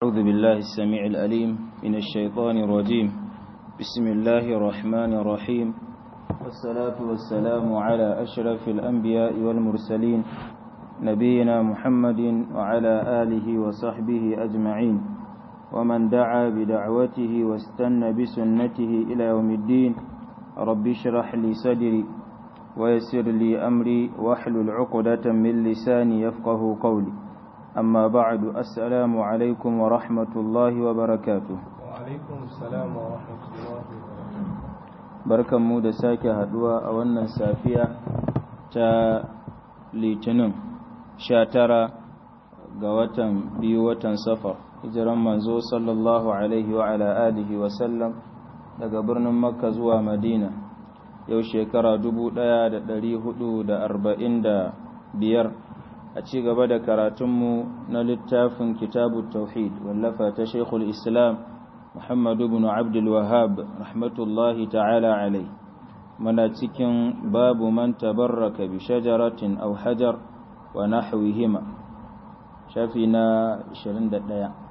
أعوذ بالله السميع الأليم من الشيطان الرجيم بسم الله الرحمن الرحيم والصلاة والسلام على أشرف الأنبياء والمرسلين نبينا محمد وعلى آله وصحبه أجمعين ومن دعا بدعوته واستنى بسنته إلى يوم الدين رب اشرح لي صدري ويسر لي أمري واحلل عقدة من لساني يفقه قولي أما بعد السلام عليكم ورحمة الله وبركاته وعليكم السلام ورحمة الله وبركاته barkan mu da sake haduwa a wannan safiya ta litinin sha tara ga watan biyu watan safar hijiran manzo sallallahu alaihi wa ala alihi wa sallam daga birnin makka zuwa madina yau shekara dubu ɗaya da ɗari hudu da arba'in da biyar a ci gaba da karatunmu na littafin kitabu tauhid wallafa ta shekul islam muhammadu bin abdul wahab rahmatullahi ta'ala alai mana cikin babu man tabarraka bi shajaratin aw hajar wa nahwihima shafi na 21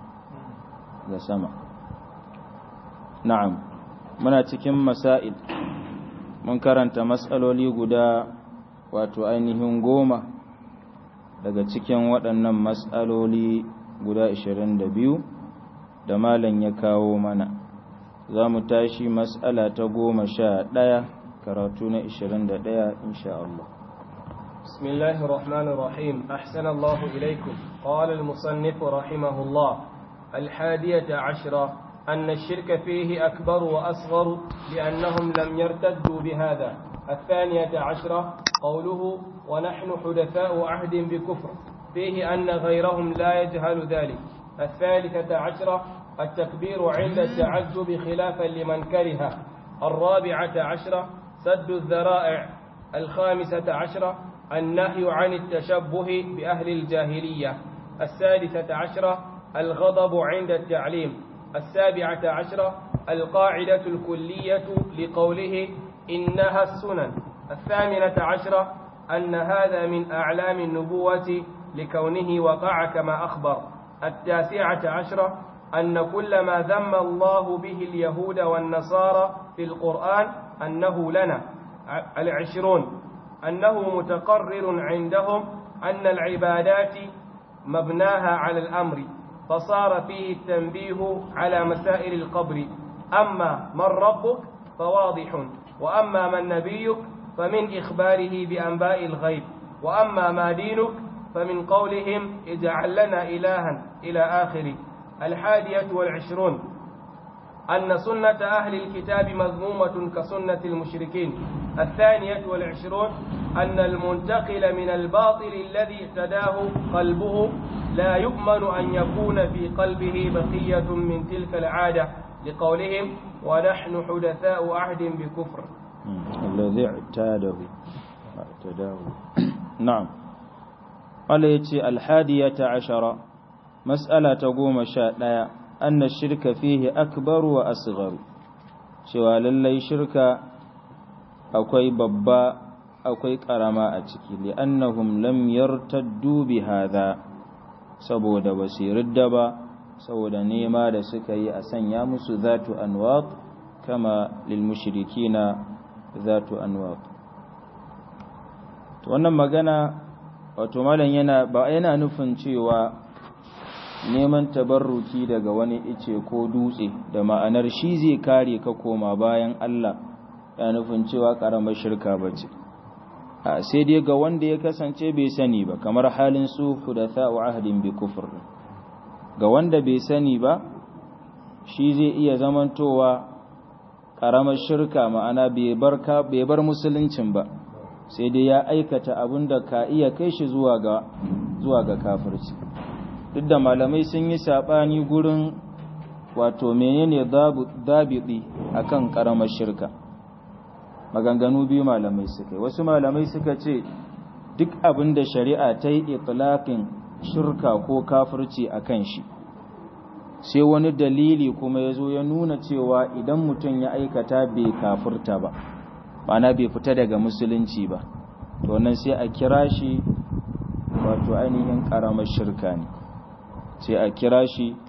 ga sama na'am muna cikin masail mun karanta matsaloli guda wato ainihin goma daga cikin waɗannan matsaloli guda 22 da malam ya kawo mana za mu tashi matsala ta goma sha ɗaya karatu na 21 insha Allah بسم الله الرحمن الرحيم أحسن الله إليكم قال المصنف رحمه الله الحادية عشرة أن الشرك فيه أكبر وأصغر لأنهم لم يرتدوا بهذا الثانية عشرة قوله ونحن حدثاء عهد بكفر فيه أن غيرهم لا يجهل ذلك الثالثة عشرة التكبير عند التعجب خلافا لمن كره الرابعة عشرة سد الذرائع الخامسة عشرة النهي عن التشبه بأهل الجاهلية السادسة عشرة الغضب عند التعليم السابعة عشرة القاعدة الكلية لقوله إنها السنن الثامنة عشرة أن هذا من أعلام النبوة لكونه وقع كما أخبر التاسعة عشرة أن كل ما ذم الله به اليهود والنصارى في القرآن أنه لنا العشرون أنه متقرر عندهم أن العبادات مبناها على الأمر فصار فيه التنبيه على مسائل القبر أما من ربك فواضح وأما من نبيك فمن إخباره بأنباء الغيب وأما ما دينك فمن قولهم اجعل لنا إلها إلى آخره الحادية والعشرون أن سنة أهل الكتاب مذمومة كسنة المشركين الثانية والعشرون أن المنتقل من الباطل الذي اهتداه قلبه لا يؤمن أن يكون في قلبه بقية من تلك العادة لقولهم ونحن حدثاء عهد بكفر الذي اعتاده اعتداه نعم قال يتي الحادية عشرة مسألة تقوم شاء أن الشرك فيه أكبر وأصغر شوى للي شرك أكوي ببا أكوي كرما أتكي لأنهم لم يرتدوا بهذا saboda basu ridda ba saboda nema da suka yi a sanya musu zatu anwat kama lil mushrikina zatu anwat to wannan magana wato malam yana ba yana nufin cewa neman tabarruki daga wani ice ko dutse da ma'anar shi zai kare ka koma bayan Allah ya nufin cewa karamar shirka bace a sai dai ga wanda ya kasance bai sani ba kamar halin su hudatha wa ahdin bi kufr ga wanda bai sani ba shi zai iya zamantowa karamar shirka ma'ana bai bar ka bai bar musuluncin ba sai dai ya aikata abin da ka iya kai shi zuwa ga zuwa ga kafirci duk da malamai sun yi sabani gurin wato menene dabidi akan karamar shirka maganganu biyu malamai suka yi wasu malamai suka ce duk abin da shari'a ta yi itlaqin shirka ko kafirci akan shi sai wani dalili kuma ya zo ya nuna cewa idan mutum ya aikata bai kafirta ba ma'ana bai fita daga musulunci ba to nan sai a kira shi wato ainihin karamar shirka ne sai a kira shi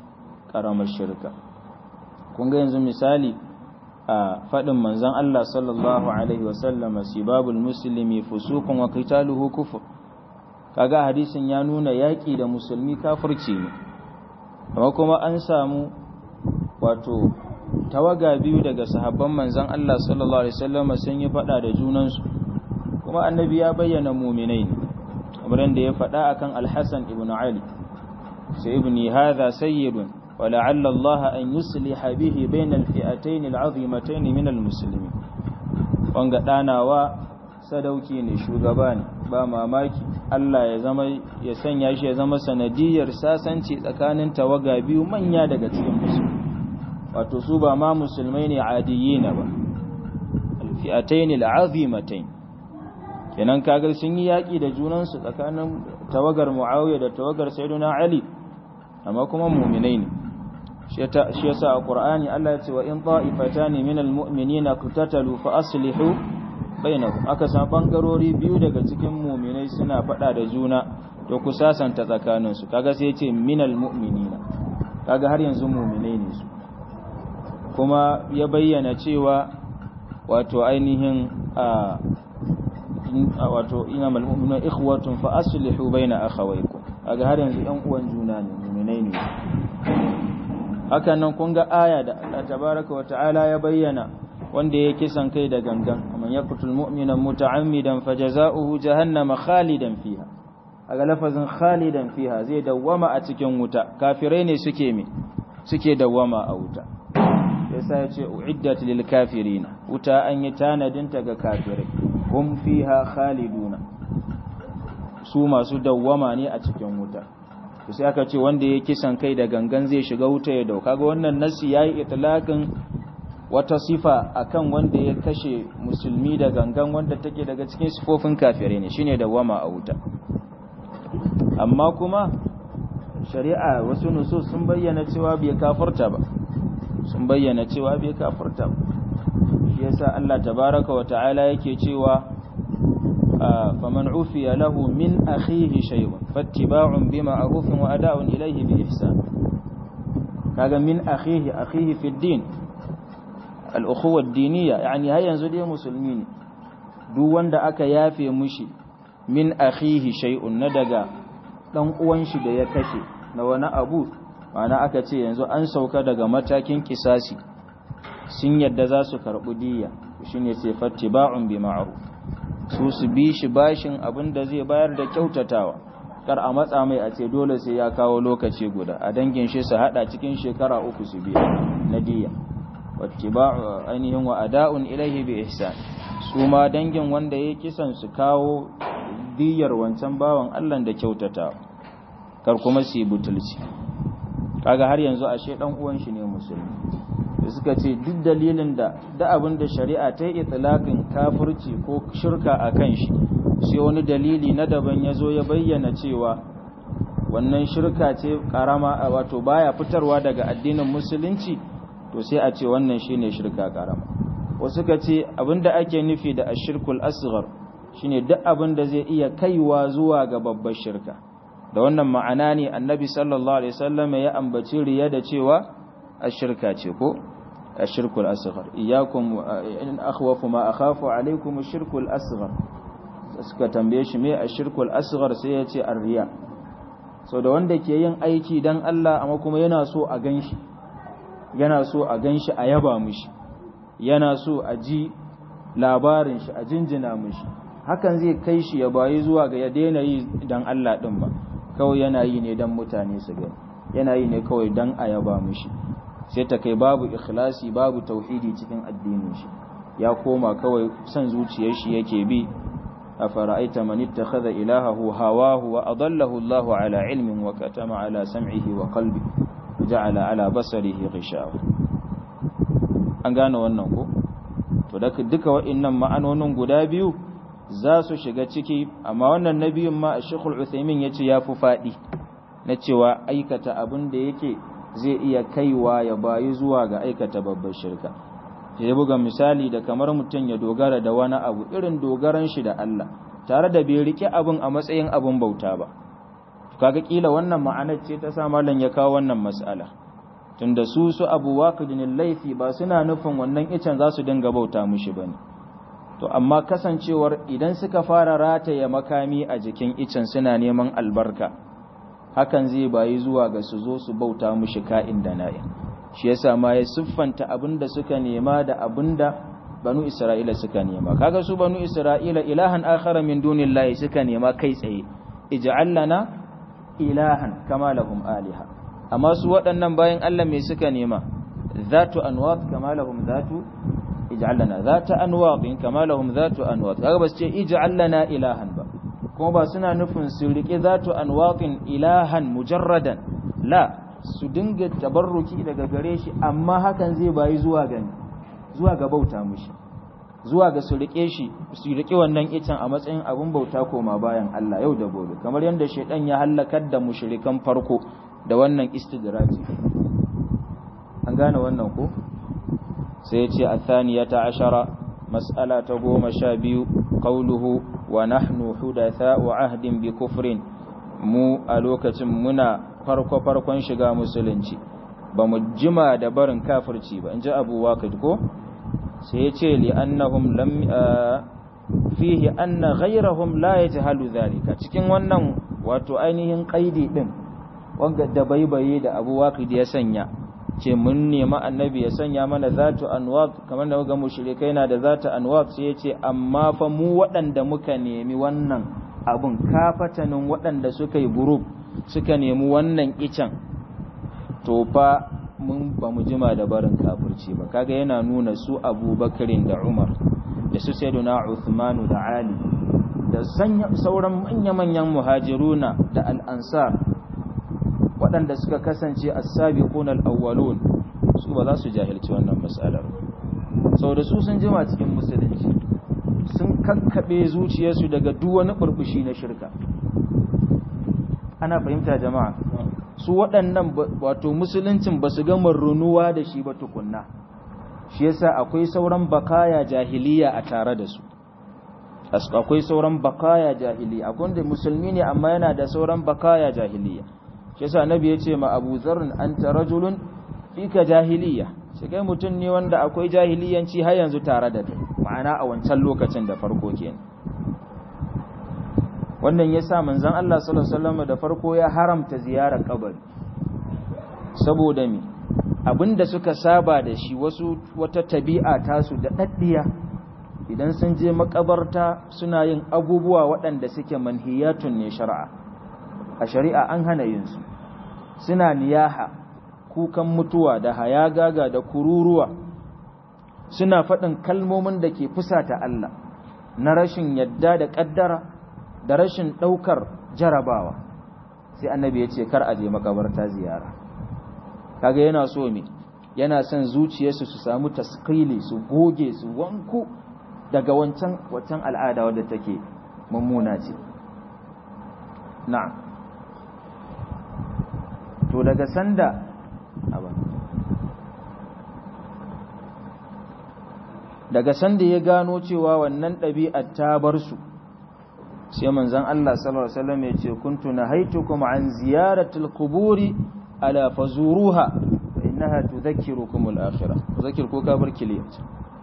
karamar shirka kun ga yanzu misali a faɗin manzon Allah sallallahu alaihi wasallam sibabul muslimi fusuqun wa qitaluhu kufur kaga hadisin ya nuna yaƙi da musulmi kafirci ne amma kuma an samu wato tawaga biyu daga sahabban manzon Allah sallallahu alaihi wasallam sun yi faɗa da junansu kuma annabi ya bayyana mu'minai ne kamar da ya faɗa akan al-Hasan ibn Ali sai ibni hadha sayyidun ولعل الله أن يصلح به بين الفئتين العظيمتين من المسلمين wanga ɗanawa sadauki ne shugaba ne ba mamaki Allah ya zama ya sanya shi ya zama sanadiyar sasanci tsakanin tawaga biyu manya daga cikin musulmi wato su ba ma musulmai ne adiyina ba alfi'atayn al'azimatayn kenan kaga sun yi yaki da junansu tsakanin tawagar Muawiya da tawagar Sayyidina Ali amma kuma mu'minai ne shi yasa a Qur'ani Allah ya ce wa in ta'ifatani minal mu'minina qatatalu fa aslihu bainahum aka san bangarori biyu daga cikin mu'minai suna fada da juna to ku sasanta tsakanin su kaga sai ya ce minal mu'minina kaga har yanzu mu'minai ne su kuma ya bayyana cewa wato ainihin a wato inamal mu'minuna ikhwatun fa aslihu baina akhawaykum kaga har yanzu ɗan uwan juna ne mu'minai ne hakan nan kun ga aya da Allah tabaraka wa ta'ala ya bayyana wanda ya kisan kai da gangan man yaqtul mu'mina muta'ammidan fajaza'uhu jahannama khalidan fiha aga lafazin khalidan fiha zai dawwama a cikin wuta kafirai ne suke me suke dawwama a wuta yasa ya ce uiddat lil kafirina wuta an yi tanadin ta ga kafirai hum fiha khaliduna su masu dawwama ne a cikin wuta to sai aka ce wanda ya kisan kai da gangan zai shiga wuta ya dauka ga wannan nasi yayi itlaqin wata sifa akan wanda ya kashe musulmi da gangan wanda take daga cikin sifofin kafirai ne shine dawwama a wuta amma kuma shari'a wasu nusus sun bayyana cewa bai kafirta ba sun bayyana cewa bai kafirta ba shi yasa Allah tabaraka wa ta'ala yake cewa faman ufiya lahu min akhihi shay'un fattiba'un bima'rufin wa ada'un ilayhi bi ihsan kaga min akhihi akhihi fi din al-ukhuwa ad-diniyya yani har yanzu dai musulmi ne duk wanda aka yafe mushi min akhihi shay'un na daga dan uwan shi da ya kashe na wani abu ma'ana aka ce yanzu an sauka daga matakin kisasi sun yadda za su karɓi diya shine ce fattiba'un bi ma'ruf su su bi shi bashin abin da zai bayar da kyautatawa kar a matsa mai a ce dole sai ya kawo lokaci guda a dangin shi su hada cikin shekara uku su biya na diya wattiba'u ainihin wa ada'un ilaihi bi ihsan su ma dangin wanda ya kisan su kawo diyar wancan bawan Allah da kyautatawa kar kuma su yi butulci kaga har yanzu ashe dan uwan shi ne musulmi da suka ce duk dalilin da da abin da shari'a ta yi itlaqin kafirci ko shirka akan shi sai wani dalili na daban ya zo ya bayyana cewa wannan shirka ce karama wato baya fitarwa daga addinin musulunci to sai a ce wannan shine shirka karama wasu ka ce abinda ake nufi da ashirkul asghar shine duk abin da zai iya kaiwa zuwa ga babbar shirka da wannan ma'ana ne annabi sallallahu alaihi wasallam ya ambaci riya da cewa ashirka ce ko ashirkul asghar iyyakum in akhwafu ma akhafu alaikum ashirkul asghar suka tambaye shi me ashirkul asghar sai ya ce arriya so da wanda ke yin aiki dan Allah amma kuma yana so a ganshi yana so a ganshi a yaba mishi yana so a ji labarin shi a jinjina mishi hakan zai kai shi ya bayi zuwa ga ya daina yi dan Allah din ba kawai yana yi ne dan mutane su gani yana yi ne kawai dan a yaba mishi sai ta kai babu ikhlasi babu tauhidi cikin addinin shi ya koma kawai son zuciyar shi yake bi أفرأيت من اتخذ إلهه هواه وأضله الله على علم وكتم على سمعه وقلبه وجعل على بصره غشاوة an gane wannan ko to duka wa'annan ma'anonin guda biyu za su shiga ciki amma wannan na biyun ma Sheikhul Uthaymeen yace yafi fadi na cewa aikata abin da yake zai iya kaiwa ya bayi zuwa ga aikata babbar shirka ya buga misali da kamar mutum ya dogara da wani abu irin dogaran shi da Allah tare da bai rike abin a matsayin abin bauta ba kaga kila wannan ma'anar ce ta sa mallan ya kawo wannan mas'ala tunda su su abu waqidin laifi ba suna nufin wannan icen za su dinga bauta mushi bane to amma kasancewar idan suka fara rataye makami a jikin icen suna neman albarka hakan zai bayi zuwa ga su zo su bauta mushi ka'in da na'in shi yasa ma ya siffanta abinda suka nema da abinda banu isra'ila suka nema kaga su banu isra'ila ilahan akhara min dunillahi suka nema kai tsaye ij'al lana ilahan kama lahum aliha amma su waɗannan bayan Allah me suka nema zatu anwat kama lahum zatu ij'al lana zata anwat kama lahum zatu anwat kaga ba su ce ij'al lana ilahan ba kuma ba suna nufin su rike zatu anwatin ilahan mujarradan la su dinga tabarruki daga gare shi amma hakan zai bayi zuwa ga zuwa ga bauta mushi zuwa ga su rike shi su rike wannan icen a matsayin abun bauta koma bayan Allah yau da gobe kamar yadda shaidan ya halakar da mushrikan farko da wannan istidraji an gane wannan ko sai ya ce athaniyata ashara mas'ala ta goma sha biyu qawluhu wa nahnu hudatha'u ahdin bi kufrin mu a lokacin muna farko farkon shiga musulunci ba mu jima da barin kafirci ba in ji abu waqid ko sai ya ce li'annahum lam fihi anna ghayrahum la yajhalu dhalika cikin wannan wato ainihin qaidi din wanda da baibaye da Abu Waqid ya sanya ce mun nemi annabi ya sanya mana zatu anwaq kamar da ga mushrikai na da zatu anwaq sai ya ce amma fa mu waɗanda muka nemi wannan abun kafatanin waɗanda suka yi group suka nemi wannan icen to fa mun ba mu jima da barin kafirci ba kaga yana nuna su abubakarin da umar da su sayyiduna uthmanu da ali da sauran manya-manyan muhajiruna da al'ansar waɗanda suka kasance as-sabiqun al-awwalun su ba za su jahilci wannan mas'alar sau da su sun jima cikin musulunci sun kakkaɓe zuciyarsu daga duk wani burbushi na shirka ana fahimta jama'a su waɗannan wato musuluncin ba su gama runuwa da shi ba tukunna shi yasa akwai sauran bakaya jahiliya a tare da su akwai sauran bakaya jahiliya akwai wanda musulmi ne amma yana da sauran bakaya jahiliya shi yasa nabi ya ce ma abu zarrin anta rajulun fika jahiliya shi kai mutum ne wanda akwai jahiliyanci har yanzu tare da kai ma'ana a wancan lokacin da farko kenan wannan ya sa manzan Allah sallallahu da farko ya haramta ziyarar kabari saboda mi abinda suka saba da shi wasu wata tabi'a tasu da daddiya idan sun je makabarta suna yin abubuwa waɗanda suke manhiyatun ne shari'a a shari'a an hana yin su suna niyaha kukan mutuwa da hayagaga da kururuwa suna faɗin kalmomin da ke fusata Allah na rashin yadda da ƙaddara da rashin ɗaukar jarabawa sai annabi ya ce kar a je makabarta ziyara kaga yana so me yana son zuciyarsu su samu taskili su goge su wanku daga wancan wancan al'ada wadda take mummuna ce na'am to daga sanda daga sanda ya gano cewa wannan ɗabi'ar ta bar su sai manzon Allah sallallahu alaihi wasallam ya ce kuntu nahaitukum an ziyaratil quburi ala fazuruha fa innaha tudhakkirukum al-akhirah tudhakkir ko ka bar kiliyat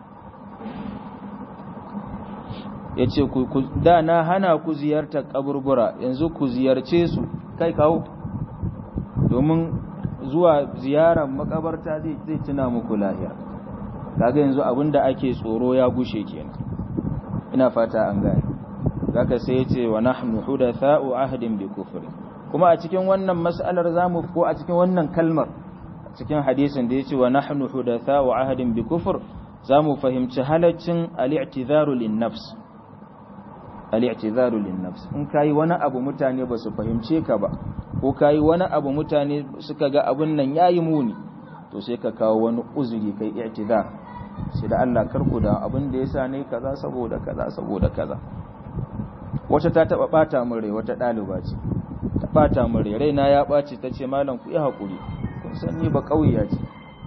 yace ku da na hana ku ziyartar kaburbura yanzu ku ziyarce su kai kawo domin zuwa ziyarar makabarta zai zai tuna muku lahira kaga yanzu abinda ake tsoro ya gushe kenan ina fata an gane zaka sai yace wa nahnu hudatha'u ahdin bi kufri kuma a cikin wannan mas'alar zamu ko a cikin wannan kalmar a cikin hadisin da yace wa nahnu hudatha'u ahdin bi kufr zamu fahimci halaccin al-i'tizaru lin-nafs al-i'tizaru lin-nafs in kai wani abu mutane ba su fahimce ka ba ko kai wani abu mutane suka ga abun nan yayi muni to sai ka kawo wani uzuri kai i'tizar sai da Allah karku da abin da yasa ne kaza saboda kaza saboda kaza wata ta taba bata min rai wata daliba ce ta bata min rai raina ya baci tace malam ku yi hakuri kun san ni ba kauya ce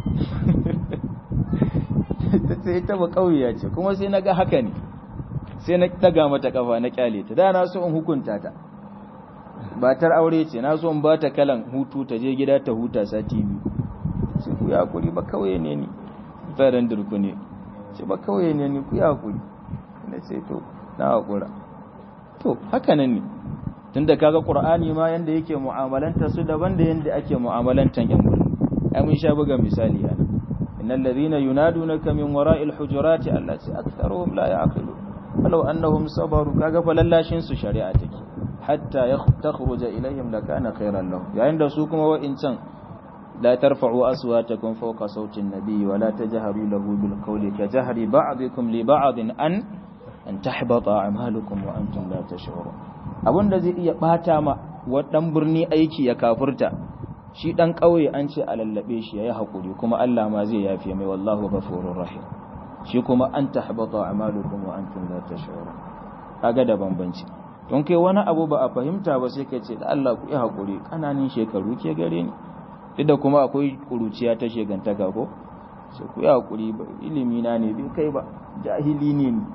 tace ita ba kauya ce kuma sai naga haka ne sai na daga mata kafa na kyale ta da na so in hukunta ta batar aure ce na so in ba ta kalan hutu ta je gida ta huta sati biyu sai ku ya hakuri ba kawai ne ni tsaron durku ne sai ba kawai ne ni ku ya hakuri na ce to na hakura to haka nan ne tunda kaga qur'ani ma yanda yake mu'amalanta su daban da yanda ake mu'amalantan yan mulki ai mun sha buga misali ana innal ladhina yunadunaka min wara'il hujurati allati aktharuhum la ya'qilun walau annahum sabaru kaga falallashin su shari'a take hatta takhruja ilayhim lakana khairan lahum yayin da su kuma wa'incan la tarfa'u aswatakum fawqa sawti an-nabi wa la tajharu lahu bil qawli ka jahri ba'dikum li ba'din an an tahbata a'malukum wa antum la tash'urun abunda zai iya bata ma wadan birni aiki ya kafurta shi dan kauye an ce a lallabe shi yayi hakuri kuma Allah ma zai yafe mai wallahu ghafurur rahim shi kuma an tahbata a'malukum wa antum la tash'urun kaga da bambanci don kai wani abu ba a fahimta ba sai kai ce da Allah ku yi hakuri kananin shekaru ke gare ni duk da kuma akwai kuruciya ta shegantaka ko sai ku yi hakuri ilimi na ne bai kai ba jahili ne ni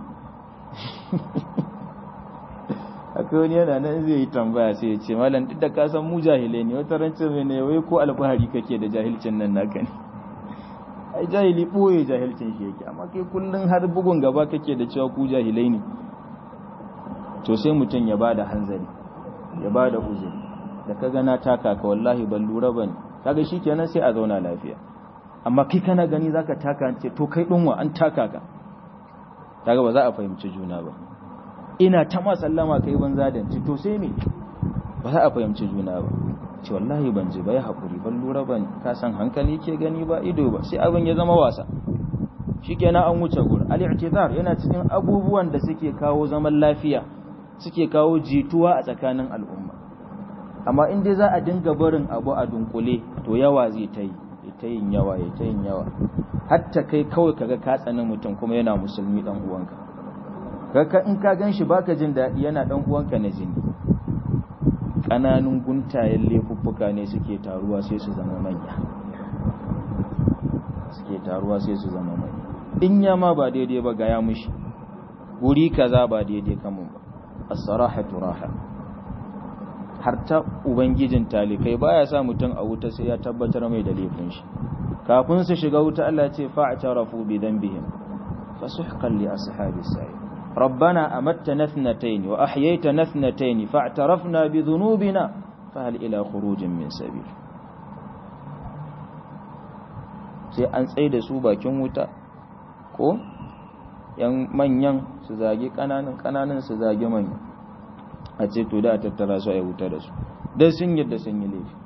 akwai wani yana nan zai yi tambaya sai ya ce malam duk da ka san mu jahilai ne wata rancin mai ne wai ko alfahari kake da jahilcin nan naka ne ai jahili boye jahilcin shi yake amma kai kullun har bugun gaba kake da cewa ku jahilai ne to sai mutum ya bada hanzari ya bada uzuri da ka gana taka ka wallahi ban lura bane kaga shikenan sai a zauna lafiya amma kai kana gani zaka taka ce to kai dinwa an taka ka kaga ba za a fahimci juna ba ina ta ma sallama kai banza da ci to sai me ba za a fahimci juna ba ce wallahi ban ji ba ya haƙuri ban lura ban ka san hankali ke gani ba ido ba sai abin ya zama wasa shikenan an wuce gur al-i'tizar yana cikin abubuwan da suke kawo zaman lafiya suke kawo jituwa a tsakanin al'umma amma in dai za a dinga barin abu a dunkule to yawa zai ta yi ta yin yawa ya ta yin yawa hatta kai kawai kaga ka tsani mutum kuma yana musulmi dan uwanka kaka in ka gan shi baka jin daɗi yana dan uwanka na jini ƙananun guntayen laifuffuka ne suke taruwa sai su zama manya suke taruwa sai su zama manya in ya ma ba daidai ba ga ya mushi guri kaza ba daidai kamun ba as-sarahatu raha har ta ubangijin talikai baya sa mutum a wuta sai ya tabbatar mai da laifin shi kafin su shiga wuta Allah ce fa'tarafu bi dhanbihim fasuhqan li ashabis sa'id ربنا أمتنا اثنتين وأحييتنا اثنتين فاعترفنا بذنوبنا فهل إلى خروج من سبيل sai an tsaye da su bakin wuta ko yan manyan su zagi kananan kananan su zagi manyan a ce to da tattara su a wuta da su dan sun yadda sun yi laifi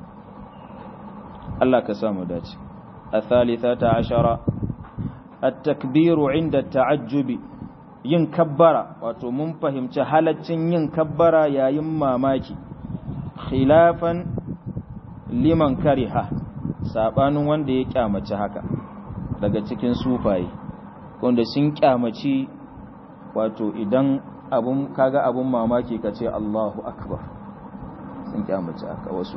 Allah ka samu dace a thalithata ashara at-takbiru inda ta'ajjubi yin kabbara wato mun fahimci halaccin yin kabbara yayin mamaki khilafan liman kariha sabanin wanda ya kyamaci haka daga cikin sufaye wanda sun kyamaci wato idan abun kaga abun mamaki ka ce Allahu akbar sun kyamaci haka wasu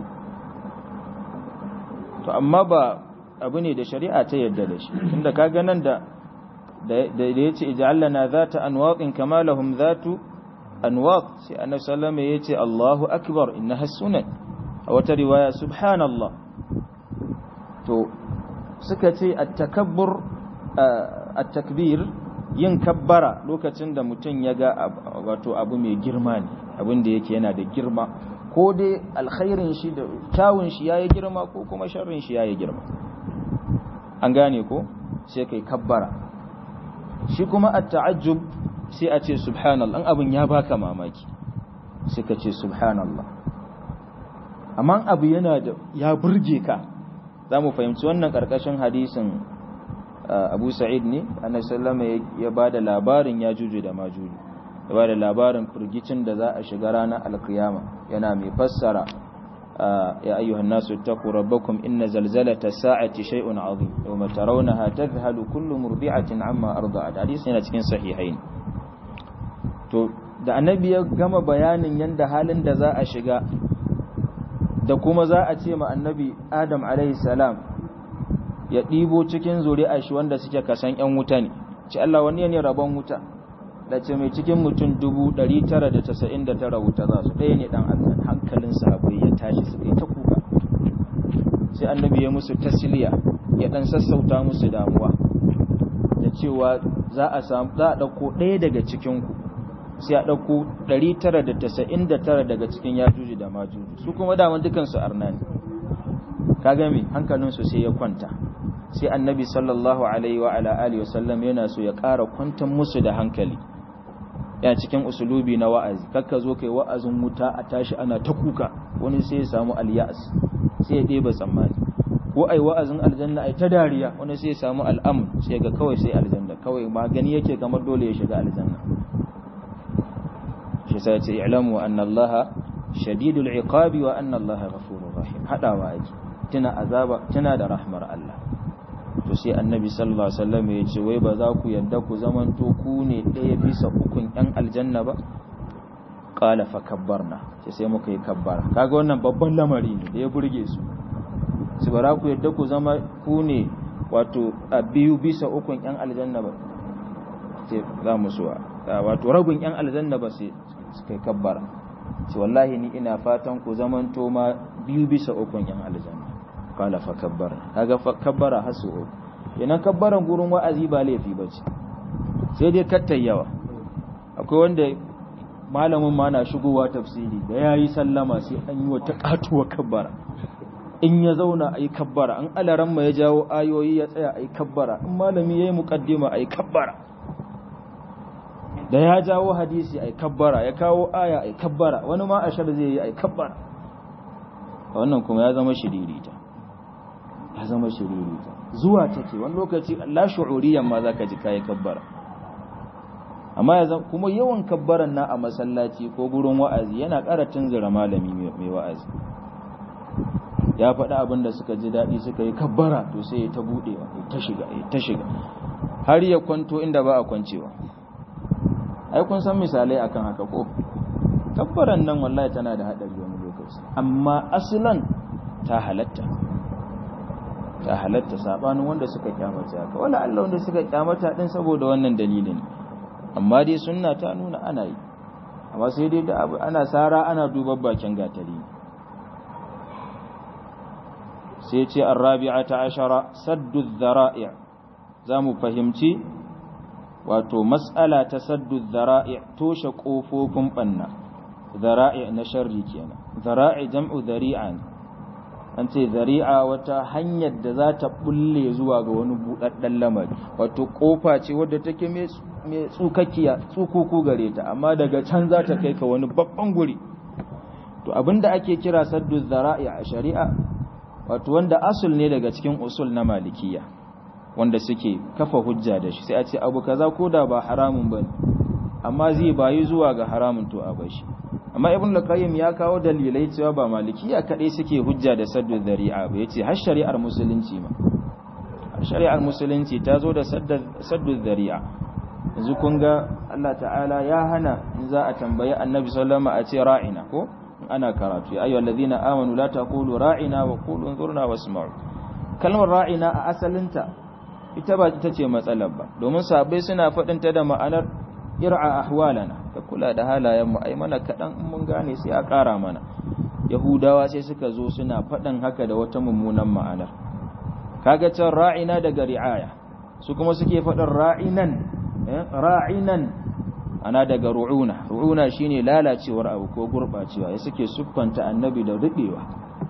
to amma ba abu ne da shari'a ta yarda da shi tunda kaga nan da da ya ce ija'allana zata anwaqin kama lahum zatu anwaq sai annabi sallama ya ce Allahu akbar innaha sunan a wata riwaya subhanallah to suka ce at-takabbur at-takbir yin kabbara lokacin da mutum ya ga wato abu mai girma ne abin da yake yana da girma ko dai alkhairin shi da kyawun shi yayi girma ko kuma sharrin shi yayi girma an gane ko sai kai kabbara shi kuma a ta'ajjub sai a ce subhanallah an abin ya baka mamaki sai ka ce subhanallah amma abu yana da ya burge ka za mu fahimci wannan karkashin hadisin abu sa'id ne annabi sallama ya ba da labarin ya juju da majuju ya ba da labarin firgicin da za a shiga ranar alkiyama yana mai fassara يا أيها الناس اتقوا ربكم إن زلزلة الساعة شيء عظيم يوم ترونها تذهل كل مرضعة عما أرضعت حديث هنا cikin sahihain to da annabi ya gama bayanin yanda halin da za a shiga da kuma za a ce ma annabi Adam alaihi salam ya ɗibo cikin zuri'a shi wanda suke kasan ƴan wuta ne ci Allah wani ne rabon wuta da ce mai cikin mutum 999 wuta za su ɗaya ne ɗan aljan hankalin sahabbai ya tashi su kai ta kuka sai annabi ya musu tasliya ya dan sassauta musu damuwa da cewa za a samu za a dauko ɗaya daga cikin ku sai a dauko 999 daga cikin yajuji da majuji su kuma daman dukan su arna ne kaga me hankalin su sai ya kwanta sai annabi sallallahu alaihi wa ala alihi wasallam yana so ya ƙara kwantar musu da hankali ya cikin usulubi na wa'azi kakka zo kai wa'azin wuta a tashi ana ta kuka wani sai ya samu alyas sai ya ɗeba tsammani ko ai wa'azin aljanna ai ta dariya wani sai ya samu al'am sai ga kawai sai aljanna kawai magani yake kamar dole ya shiga aljanna shi sai ce i'lamu anna Allah shadidul iqabi wa anna Allah ghafurur rahim hadawa ake tuna azaba tuna da rahmar Allah to sai annabi sallallahu alaihi wasallam ya ce wai ba za ku yadda ku zamanto ku ne ɗaya bisa ukun ɗan aljanna ba qala fa kabbarna sai sai muka yi kabbara kaga wannan babban lamari ne da ya burge su su bara ku yadda ku zama ku ne wato a biyu bisa ukun ɗan aljanna ba sai za mu suwa wato rabin ɗan aljanna ba sai suka yi kabbara sai wallahi ni ina fatan ku zamanto ma biyu bisa ukun ɗan aljanna kala fa kabbara kaga fa kabbara hasu idan kabbaran gurin wa'azi ba laifi bace sai dai kattai yawa akwai wanda malamin ma na shigowa tafsiri da yayi sallama sai an yi wata katuwa kabbara in ya zauna ayi kabbara an alaran ma ya jawo ayoyi ya tsaya ayi kabbara in malami yayi muqaddima ayi kabbara da ya jawo hadisi ayi kabbara ya kawo aya ayi kabbara wani ma ashar zai yi ayi kabbara wannan kuma ya zama shiririta ya zama shiririta zuwa take wani lokaci la shu'uriyan ma zaka ji kai kabbara amma ya kuma yawan kabbaran na a masallaci ko gurin wa'azi yana ƙara tunzura malami mai wa'azi ya faɗi abin da suka ji daɗi suka yi kabbara to sai ya ta buɗewa ya ta shiga ya ta shiga har ya kwanto inda ba a kwancewa ai kun san misalai akan haka ko kabbaran nan wallahi tana da haɗari wani lokaci amma aslan ta halatta ta halatta sabanin wanda suka kyamata haka wala Allah wanda suka kyamata din saboda wannan dalilin amma dai sunna ta nuna ana yi amma sai dai da abu ana sara ana duba bakin gatari sai ce arrabi'ata ashara saddu dhara'i zamu fahimci wato mas'ala ta saddu dhara'i toshe kofofin banna dhara'i na sharri kenan dhara'i jam'u dhari'an an ce zari'a wata hanyar da za ta bulle zuwa ga wani buɗaɗɗen lamari wato ƙofa ce wadda take mai tsukakkiya tsukuku gare ta amma daga can za ta kai ka wani babban guri to abinda ake kira saddu zara'i a shari'a wato wanda asul ne daga cikin usul na malikiya wanda suke kafa hujja da shi sai a ce abu kaza ko da ba haramun bane amma zai bayi zuwa ga haramun to a bashi amma ibn al-qayyim ya kawo dalilai cewa ba malikiya kadai suke hujja da saddu dhari'a ba yace har shari'ar musulunci ma har shari'ar musulunci ta zo da saddu dhari'a yanzu kun ga Allah ta'ala ya hana in za a tambayi annabi sallallahu alaihi wasallam a ce ra'ina ko ana karatu ya ayyuhal ladina amanu la taqulu ra'ina wa qulu anzurna wasma'u kalmar ra'ina a asalinta ita ba ita ce matsalar ba domin sahabbai suna faɗin ta da ma'anar ir'a ahwalana ka kula da halayen mu ai mana kadan in mun gane sai a ƙara mana yahudawa sai suka zo suna faɗin haka da wata mummunan ma'anar kaga can ra'ina daga ri'aya su kuma suke faɗin ra'inan ra'inan ana daga ru'una ru'una shine lalacewar abu ko gurbacewa ya suke siffanta annabi da rubewa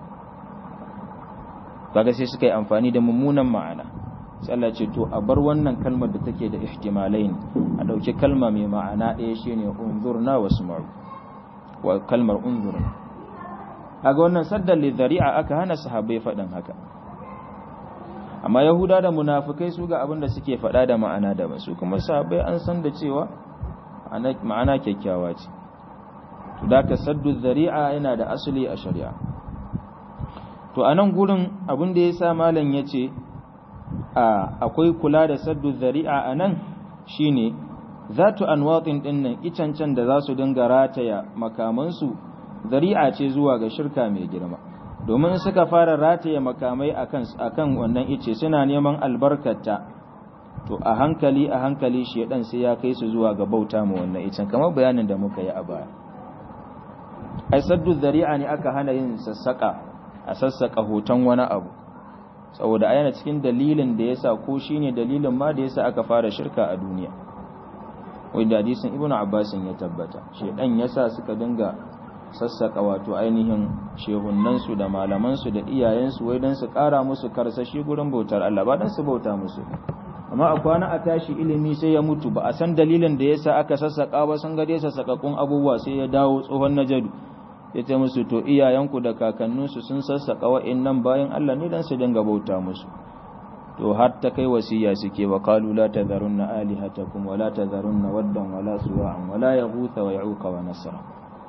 kaga sai suka yi amfani da mummunan ma'ana sai Allah ce to a bar wannan kalmar da take da ihtimalain a dauki kalma mai ma'ana ɗaya shine unzurna wasma'u wa kalmar unzurna kaga wannan saddan lidhari'a aka hana sahabbai faɗin haka amma yahuda da munafikai su ga abin da suke faɗa da ma'ana da su kuma sahabbai an san da cewa ma'ana kyakkyawa ce to da ka saddu dhari'a yana da asali a shari'a to anan gurin abin da yasa malam yace akwai kula da saddu zari'a a nan shi ne zatu anwatin ɗinnan icancan da za su dinga rataya makamansu zari'a ce zuwa ga shirka mai girma domin suka fara rataya makamai akan wannan ice suna neman albarkata to a hankali a hankali shedan sai ya kai su zuwa ga bauta mu wannan icen kamar bayanin da muka yi a baya ai saddu zari'a ne aka hana yin sassaka a sassaka hoton wani abu saboda yana cikin dalilin da yasa ko shine dalilin ma da yasa aka fara shirka a duniya wanda hadisin ibnu abbas ya tabbata shedan yasa suka dinga sassaka wato ainihin shehunansu da malamansu da iyayensu wai don su kara musu karsashi gurin bautar Allah ba don su bauta musu amma a kwana a tashi ilimi sai ya mutu ba a san dalilin da yasa aka sassaka ba sun gade sassakakun abubuwa sai ya dawo tsohon najadu ya ce musu to iyayenku da kakanninsu sun sassaka wa'annan bayan Allah ne don su dinga bauta musu to har ta kai wasiya suke wa qalu la tadharunna alihatakum wa la tadharunna waddan wa la suwa'an wa la yaghutha wa ya'uqa wa nasra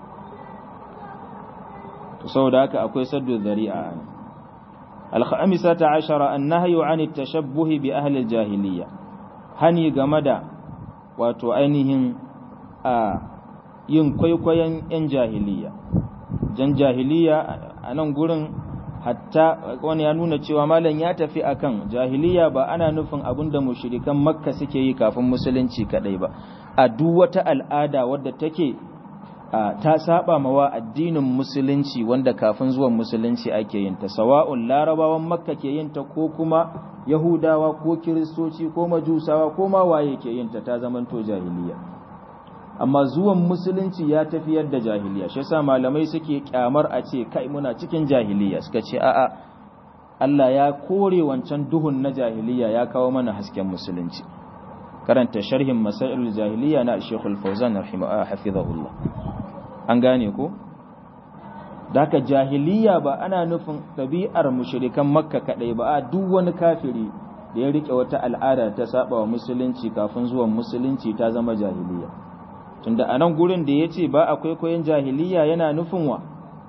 to saboda haka akwai saddu dhari'a al-khamisata ashara an-nahyu 'an at-tashabbuh bi ahli al-jahiliyya hani game da wato ainihin a yin kwaikwayon yan jahiliya jan jahiliya a nan gurin hatta wani ya nuna cewa malam ya tafi akan jahiliya ba ana nufin abinda mushrikan makka suke yi kafin musulunci kadai ba a duk wata al'ada wadda take ta saba mawa addinin musulunci wanda kafin zuwan musulunci ake yin ta sawa'un larabawan makka ke yin ta ko kuma yahudawa ko kiristoci ko majusawa ko ma waye ke yin ta ta zamanto jahiliya amma zuwan musulunci ya tafiyar da jahiliya shi yasa malamai suke kyamar a ce kai muna cikin jahiliya suka ce a'a Allah ya kore wancan duhun na jahiliya ya kawo mana hasken musulunci karanta sharhin masailul jahiliya na Sheikhul Fawzan rahimahullah hafizahullah an gane ko daka jahiliya ba ana nufin ɗabi'ar mushrikan makka kadai ba a duk wani kafiri da ya rike wata al'ada ta saba wa musulunci kafin zuwan musulunci ta zama jahiliya tunda a nan gurin da ya ce ba a kwaikwayon jahiliya yana nufin wa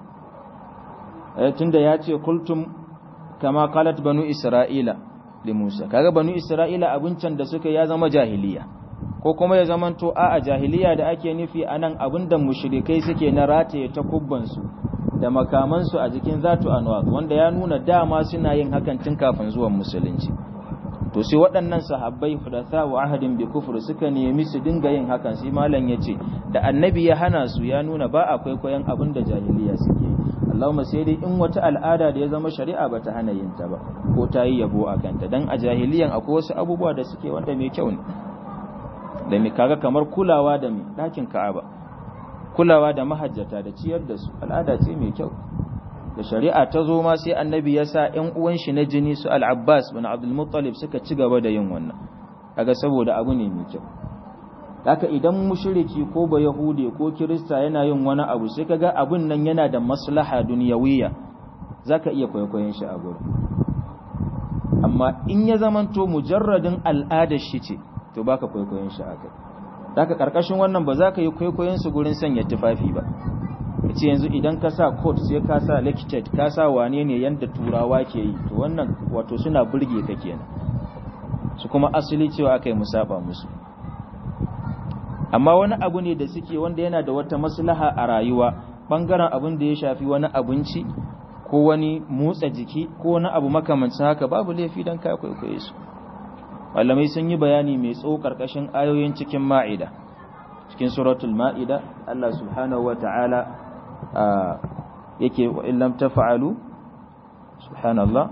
tunda ya ce kultum kama kalat banu isra'ila li musa kaga banu isra'ila abincin da suka ya zama jahiliya ko kuma ya zama to a jahiliya da ake nufi a nan abinda mushrikai suke na rataye ta kubbansu da makamansu a jikin zatu anwa wanda ya nuna dama suna yin hakan tun kafin zuwan musulunci to sai waɗannan sahabbai hudatha wa ahadin bi kufur suka nemi su dinga yin hakan sai malam yace da annabi ya hana su ya nuna ba akwai koyan abin da jahiliya suke Allahumma sai dai in wata al'ada da ya zama shari'a bata hana yin ta ba ko ta yi yabo a kanta dan a jahiliyan akwai wasu abubuwa da suke wanda mai kyau ne da mai kaga kamar kulawa da mai ɗakin Ka'aba kulawa da mahajjata da ciyar da su al'ada ce mai kyau da shari'a ta zo ma sai annabi ya sa ‘yan uwan shi na jini su al'abbas bin abdulmuttalib suka ci gaba da yin wannan kaga saboda abu ne mai kyau haka idan mushriki ko ba yahude ko kirista yana yin wani abu sai kaga abun nan yana da maslaha duniyawiya zaka iya kwaikwayon shi a gurin amma in ya zamanto mujarradin al'adar shi ce to baka kwaikwayon shi a kai haka karkashin wannan ba za ka yi kwaikwayon su gurin sanya tufafi ba ce yanzu idan ka sa coat sai ka sa lectured ka sa wane ne yanda turawa ke yi to wannan wato suna burge ka kenan su kuma asali cewa aka yi musaba musu amma wani abu ne da suke wanda yana da wata maslaha a rayuwa bangaren abin da ya shafi wani abinci ko wani motsa jiki ko wani abu makamancin haka babu laifi don ka kwaikwaye su malamai sun yi bayani mai tsawo karkashin ayoyin cikin ma'ida cikin suratul ma'ida Allah subhanahu wa ta'ala yake wa illam tafa'alu subhanallah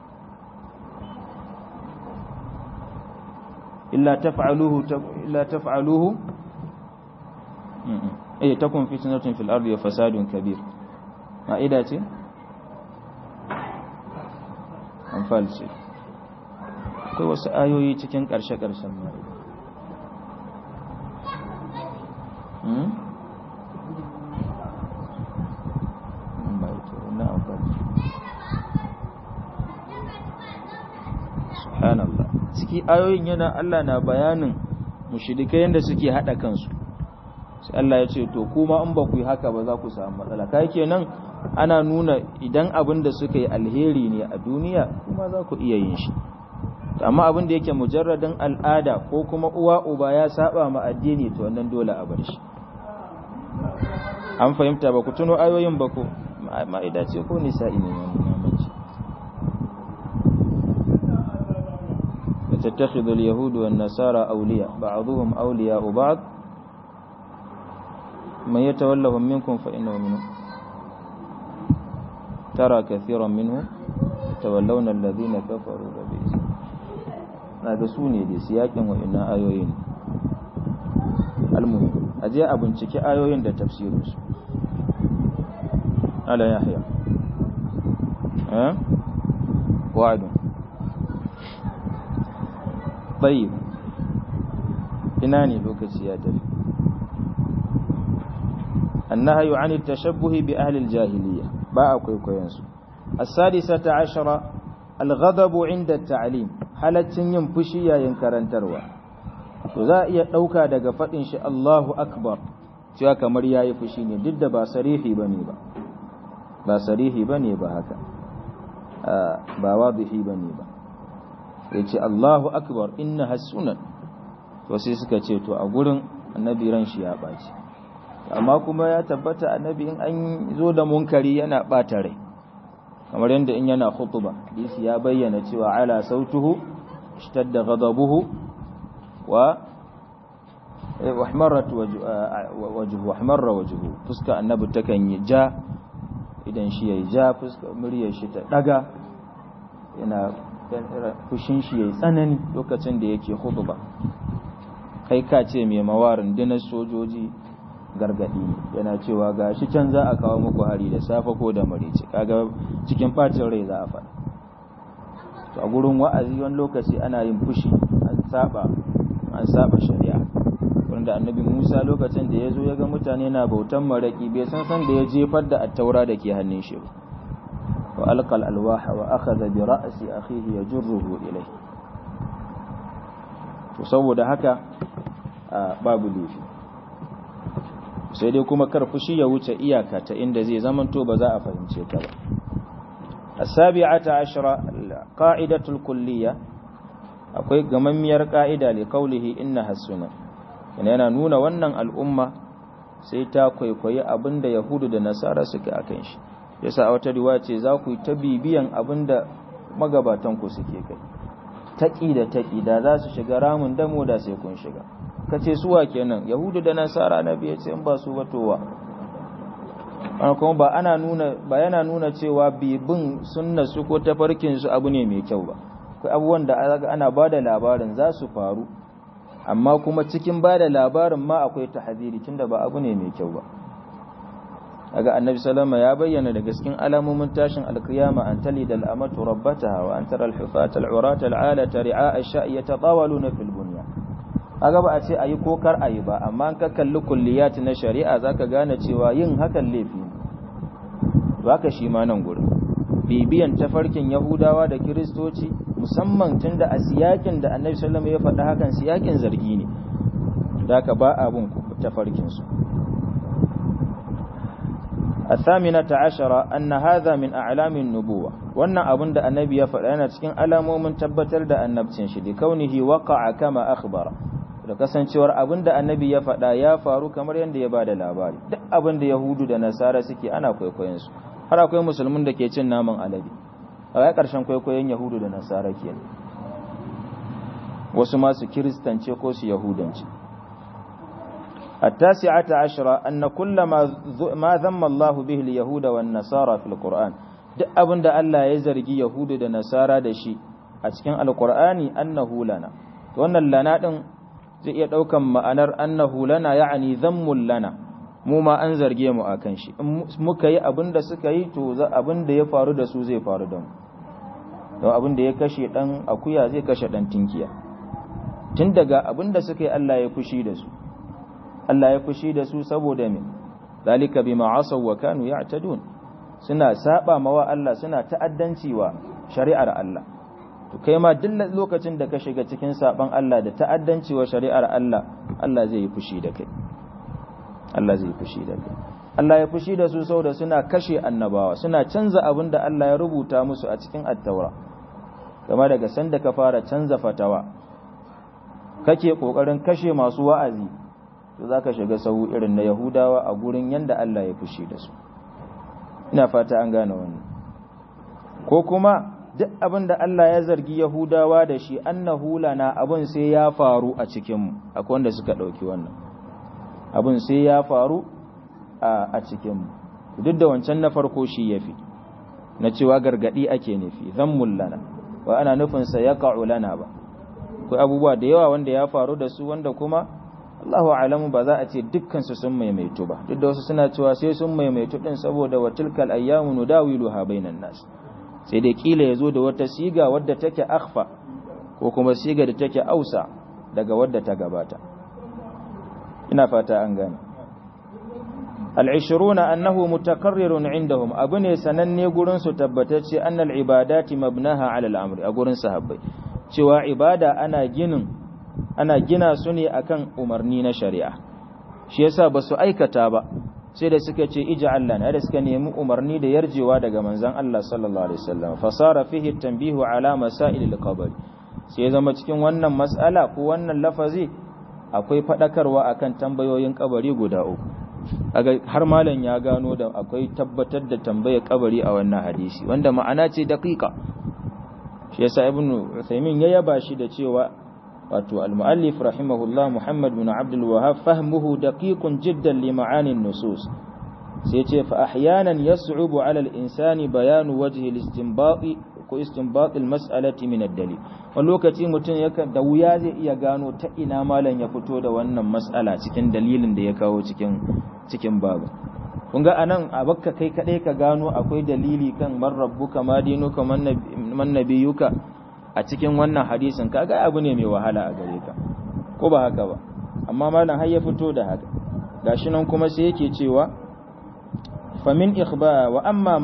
illa taf'aluhu illa taf'aluhu eh takun fitnatun fil ardi wa fasadun kabir ma'ida ce anfal ce akwai wasu ayoyi cikin ƙarshe-ƙarshen ma'ida subhanallah ciki ayoyin yana Allah na bayanin mushrikai yanda suke hada kansu sai Allah ya ce to kuma in ba ku yi haka ba za ku samu matsala kai kenan ana nuna idan abin da suka yi alheri ne a duniya kuma za ku iya yin shi amma abin da yake mujarradin al'ada ko kuma uwa uba ya saba ma addini to wannan dole a bar shi an fahimta ba ku tuno ayoyin ba ko ma'ida ce ko nisa'i ne wannan mamaci تتخذ اليهود والنصارى أولياء بعضهم أولياء بعض من يتولهم منكم فإنه منهم tara kathiran minhum tawallawna alladhina kafaru da bi na ga su ne da siyakin wa'annan ayoyin almuhim aje a bincike ayoyin da tafsirinsu ala yahya eh wa'adun طيب ina ne lokaci ya tafi النهي عن التشبه بأهل الجاهلية باء كويكوينسو السادسة عشرة الغضب عند التعليم halaccin yin fushi yayin karantarwa to za a iya ɗauka daga faɗin shi Allahu akbar cewa kamar yayi fushi ne duk da ba sarihi bane ba ba sarihi bane ba haka ba wadihi bane ba yace Allahu akbar inna hasunan to sai suka ce to a gurin annabi ran shi ya baci amma kuma ya tabbata annabi in an zo da munkari yana bata rai kamar yadda in yana khutuba hadisi ya bayyana cewa ala sautuhu ishtadda ghadabuhu wa wahmarat wajhu wahmarra wajhu fuska annabi takan yi ja idan shi yayi ja fuska muryar shi ta daga yana fushin shi yayi tsanani lokacin da yake khutba kai ka ce mai mawarin dinar sojoji gargadi yana cewa ga shi can za a kawo muku hari da safe ko da marici kaga cikin bacin rai za a faɗa to a gurin wa'azi wani lokaci ana yin fushi an saba an saba shari'a wanda annabi Musa lokacin da ya zo ya ga mutane na bautan maraki bai san san da ya jefar da attaura da ke hannun shi ba wa alqal alwaha wa akhadha bi ra'si akhihi yajruhu ilayhi to saboda haka babu laifi sai dai kuma kar fushi ya wuce iyaka ta inda zai zamanto ba za a fahimce ta ba as-sabi'ata ashara qa'idatul kulliyya akwai gamammiyar ka'ida li qawlihi inna hasuna yana nuna wannan al'umma sai ta kwaikwayi abinda yahudu da nasara suke akan shi yasa a wata riwaya ce za ku yi ta bibiyan abinda magabatan ku suke kai taƙi da taƙi da za su shiga ramin damo da sai kun shiga ka ce suwa kenan yahudu da nasara na biya ce in ba su batowa kuma ba ana nuna ba yana nuna cewa bibin sunna su ko tafarkin su abu ne mai kyau ba akwai abubuwan da ana ba da labarin za su faru amma kuma cikin ba da labarin ma akwai tahziri tunda ba abu ne mai kyau ba daga annabi sallama ya bayyana da gaskin alamomin tashin alkiyama an tali da al'amatu rabbataha wa an tara al-hufata al-urata al-alata ri'a ash-sha'i yatawaluna fil bunya kaga ba a ce ayi ko kar ayi ba amma an ka kalli kulliyat na shari'a zaka gane cewa yin hakan laifi to haka shi ma nan gurin bibiyan tafarkin yahudawa da kiristoci musamman tunda a siyakin da annabi sallama ya faɗa hakan siyakin zargi ne da ka ba abun tafarkin su الثامنة عشرة أن هذا من أعلام النبوة وأن أبن دا النبي يفعلنا تكين ألمو من تبتل دا النبتين شدي كونه وقع كما أخبر da kasancewar abin da annabi ya faɗa ya faru kamar yadda ya bada labari duk abin da yahudu da nasara suke ana kwaikwayon su har akwai musulmin da ke cin naman alade a ga ƙarshen kwaikwayon yahudu da nasara ke wasu masu kiristance ko su yahudance التاسعة عشرة أن كل ما ما ذم الله به اليهود والنصارى في القرآن duk abin da Allah ya zargi Yahudu da Nasara da shi a cikin Alƙur'ani annahu lana wannan lana din zai iya ɗaukan ma'anar annahu lana ya'ani zammul lana mu ma an zarge mu akan shi in muka yi abin da suka yi to abin da ya faru da su zai faru da mu don abin da ya kashe dan akuya zai kashe dan tinkiya tun daga abin da suka yi Allah ya fushi da su Allah ya fushi da su saboda me zalika bima asaw wa kanu ya'tadun suna saba mawa Allah suna ta'addanci wa shari'ar Allah to kai ma duk lokacin da ka shiga cikin saban Allah da ta'addanci wa shari'ar Allah Allah zai yi fushi da kai Allah zai yi fushi da kai Allah ya fushi da su saboda suna kashe annabawa suna canza abin da Allah ya rubuta musu a cikin at-taura kama daga sanda ka fara canza fatawa kake kokarin kashe masu wa'azi to za ka shiga sau irin na yahudawa a gurin yadda Allah ya fushi da su ina fata an gane wannan ko kuma duk abin da Allah ya zargi yahudawa da shi annahu lana abin sai ya faru a cikinmu akwai wanda suka ɗauki wannan abin sai ya faru a cikinmu duk da wancan na farko shi ya fi na cewa gargadi ake nufi zammul lana wa ana nufin sa yaqa'u lana ba akwai abubuwa da yawa wanda ya faru da su wanda kuma Allahu alamu ba za a ce dukkan su sun maimaitu ba duk da wasu suna cewa sai sun maimaitu din saboda wa tilkal ayyamu nudawiluha bainan nas sai dai kila yazo da wata siga wadda take akhfa ko kuma siga da take ausa daga wadda ta gabata ina fata an gane al-20 annahu mutakarrirun indahum abu ne sananne gurin su tabbatacce annal ibadati mabnaha ala al-amri a gurin sahabbai cewa ibada ana ginin ana gina su ne akan umarni na shari'a shi yasa ba su aikata ba sai da suka ce ij'al lana da suka nemi umarni da yarjewa daga manzon Allah sallallahu alaihi wasallam fasara fihi tanbihu ala masail al-qabr sai zama cikin wannan mas'ala ko wannan lafazi akwai fadakarwa akan tambayoyin kabari guda uku har malam ya gano da akwai tabbatar da tambayar kabari a wannan hadisi wanda ma'ana ce daqiqa shi yasa ibnu Uthaymin ya yaba shi da cewa wato al-muallif rahimahullah Muhammad bin Abdul Wahhab fahmuhu daqiqun jiddan li ma'ani nusus sai ce fa ahyanan yas'ubu 'ala al-insani bayanu wajhi al-istinbati ko istinbat al-mas'alati min ad-dalil wani lokaci mutum yakan da wuya zai iya gano ta ina malam ya fito da wannan mas'ala cikin dalilin da ya kawo cikin cikin babu kun ga anan a bakka kai kadai ka gano akwai dalili kan man rabbuka ma dinuka man nabiyuka a cikin wannan hadisin kaga abu ne mai wahala a gare ka ko ba haka ba amma malam har ya fito da haka gashi nan kuma sai yake cewa famin ikhba wa amma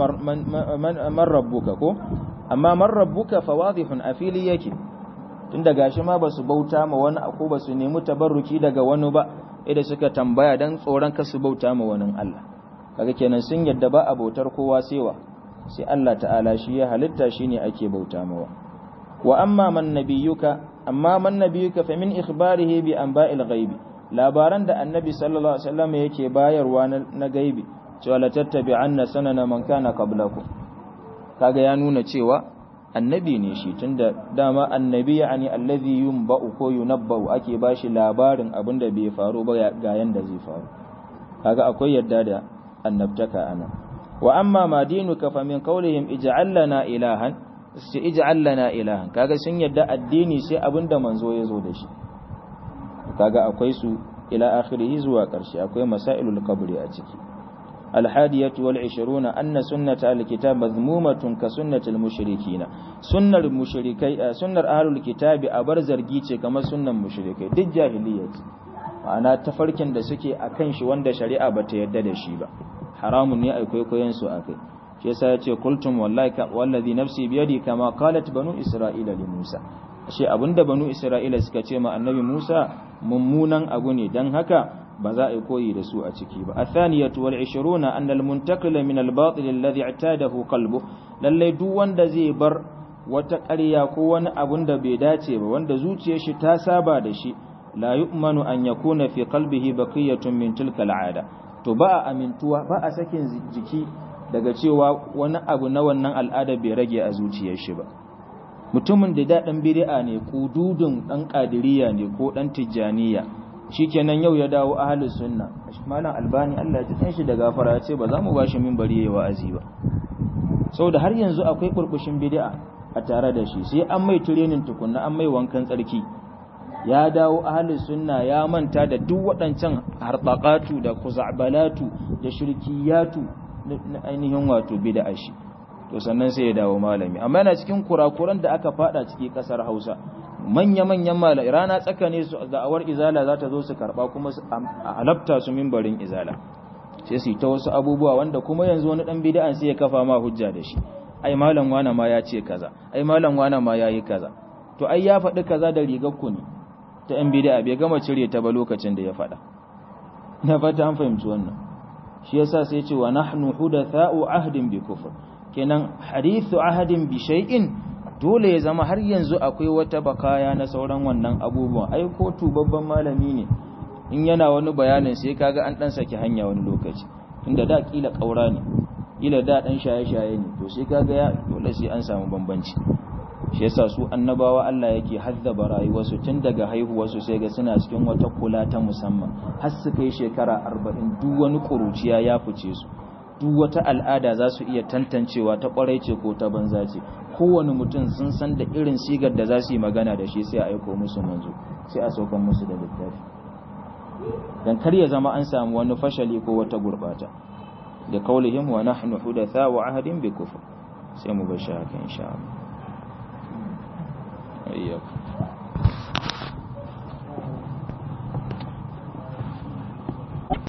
man rabbuka ko amma man rabbuka fawadihun afili yake tunda gashi ma basu bauta ma wani ko basu nemi tabarruki daga wani ba idan suka tambaya dan tsoron kasu bauta ma wani Allah kaga kenan sun yadda ba a bautar kowa sewa sai Allah ta'ala shi ya halitta shine ake bauta mawa wa amma man nabiyuka amma man nabiyuka fa min ikhbarihi bi anba'il ghaibi labaran da annabi sallallahu alaihi wasallam yake bayarwa na gaibi cewa la tattabi'anna sanana man kana qablakum kaga ya nuna cewa annabi ne shi tunda dama annabi yani allazi yunba'u ko yunabba'u ake bashi labarin abinda bai faru ba ga yanda zai faru kaga akwai yadda da annabtaka ana wa amma ma dinuka fa min qawlihim ij'al lana ilahan sai ij'al lana ilahan kaga sun yadda addini sai abinda manzo ya zo da shi kaga akwai su ila akhirih zuwa karshe akwai masailul qabri a ciki الحادية والعشرون أن سنة الكتاب مذمومة كسنة المشركين سنة المشركي سنة أهل الكتاب أبرزر جيتي كما سنة المشركي دي جاهلية أنا تفركن da suke akan shi wanda shari'a bata yarda da shi ba haramun ne ai kwaikwayon su akai shi yasa yace kultum wallahi wallazi nafsi biyadi kama qalat banu isra'ila li Musa shi abinda banu isra'ila suka ce ma annabi Musa mummunan abu ne dan haka ba za a yi koyi da su a ciki ba athaniyatu wal 20 anna al muntakila min al batil alladhi i'tadahu qalbu lalle duk wanda zai bar wata ƙarya ko wani abun da bai dace ba wanda zuciyar shi ta saba da shi la yu'manu an yakuna fi qalbihi baqiyatun min tilka al'ada to ba a amintuwa ba a sakin jiki daga cewa wani abu na wannan al'ada bai rage a zuciyar shi ba mutumin da daɗin bid'a ne kududun ɗan ƙadiriya ne ko ɗan tijjaniya shikenan yau ya dawo ahlus sunna malam albani Allah ya ji shi da gafara ya ce ba za mu bashi minbari yayi wa'azi ba saboda har yanzu akwai burbushin bid'a a tare da shi sai an mai training tukunna an mai wankan tsarki ya dawo ahlus sunna ya manta da duk waɗancan harbaqatu da kuzabalatu da shirkiyatu na ainihin wato bid'a shi to sannan sai ya dawo malami amma yana cikin kurakuran da aka fada ciki kasar Hausa manya-manyan malai rana tsakane su da'awar izala za ta zo su karba kuma a halabta su mimbarin izala sai su ta wasu abubuwa wanda kuma yanzu wani dan bid'an sai ya kafa ma hujja da shi ai malam wana ma ya ce kaza ai malam wana ma yayi kaza to ai ya faɗi kaza da rigar ku ne ta yan bid'a bai gama cire ta ba lokacin da ya faɗa na fata an fahimci wannan shi yasa sai ya ce wa nahnu hudatha'u ahdin bi kufr kenan hadithu ahadin bi shay'in dole ya zama har yanzu akwai wata bakaya na sauran wannan abubuwan ai ko babban malami ne in yana wani bayanin sai kaga an dan saki hanya wani lokaci tunda da kila kaura ne kila da dan shaye-shaye ne to sai kaga ya dole sai an samu bambanci shi yasa su annabawa Allah yake haddaba rayuwarsu tun daga haihuwarsu sai ga suna cikin wata kula ta musamman har su kai shekara 40 duk wani kuruciya ya fice su duk wata al'ada za su iya tantancewa ta kwarai ce ko ta banza ce kowane mutum sun san da irin sigar da za su yi magana da shi sai a aiko musu manzo sai a saukan musu da littafi dan kar ya zama an samu wani fashali ko wata gurbata da kaulihim wa nahnu hudatha wa ahadin bi kufr sai mu bar shi haka insha Allah ayyakum